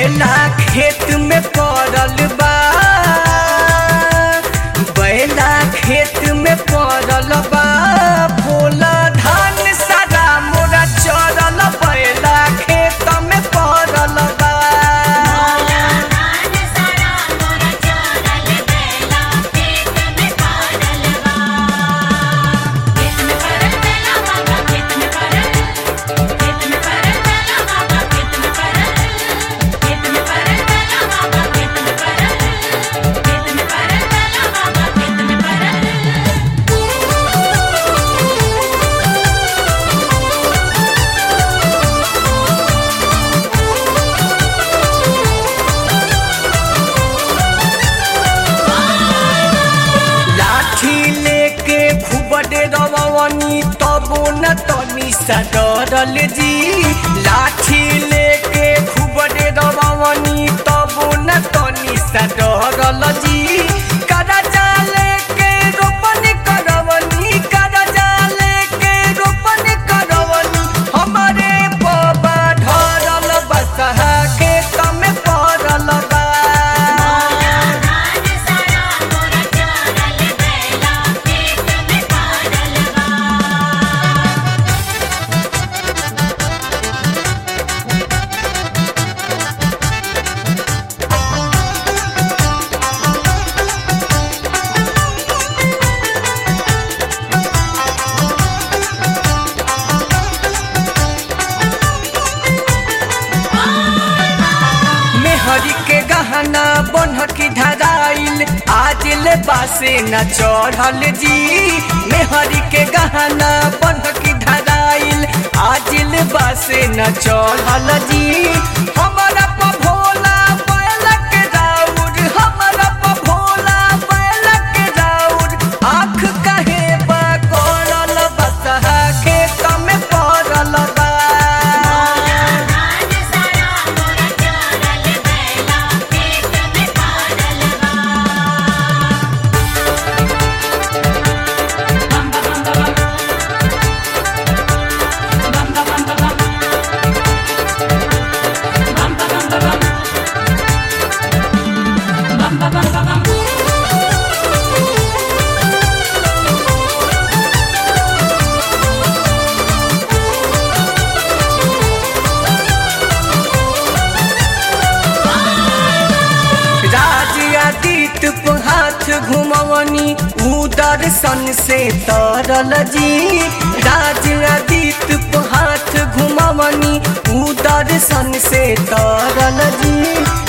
बैला खेत में पड़ल बा बैला खेत में पड़ल बा बोला धान सारा मोरा चरल बैला खेत में पड़ल बा धान सारा मोरा चरल बेला खेत में पड़ल बा खेत में पड़ल बेला बाबा खेत में पड़ल खेत में पड़ल बेला बाबा खेत में पड़ल खेत में पड़ल बेला बाबा खेत में पड़ल खेत में पड़ल बेला बाबा खेत में पड़ल लाठी लेके खूब डरवनी तबो न तनी सा डरल जी लाठी लेके खूब डरवनी तबो न तनी सा डरल जी करजा लेके रोपन करवनी करजा लेके रोपन करवनी हमारे बाबा ढरल बसहा खेत में पड़ल बा धान सारा मोरा चरल बेला खेत में पड़ल बा मेहरी के गहना बनहकी धराइल आज ले बासे न चढ़ल जी मेहरी के गहना बनहकी धराइल आज ले बासे न चढ़ल जी हमारा प भोला बैलक राउर हमारा प भोला बैलक राउर आँख कहे बा करल बसहा खेत में पड़ल बा धान सारा मोरा चरल बेला खेत में पड़ल बा बम बम बम बम बम बम बम बम बम बम बम बम बम राज आदित पे हाथ घुमवनी उदर सन से तरल जी राज आदित पे हाथ घुमवनी उदर सन से तरल जी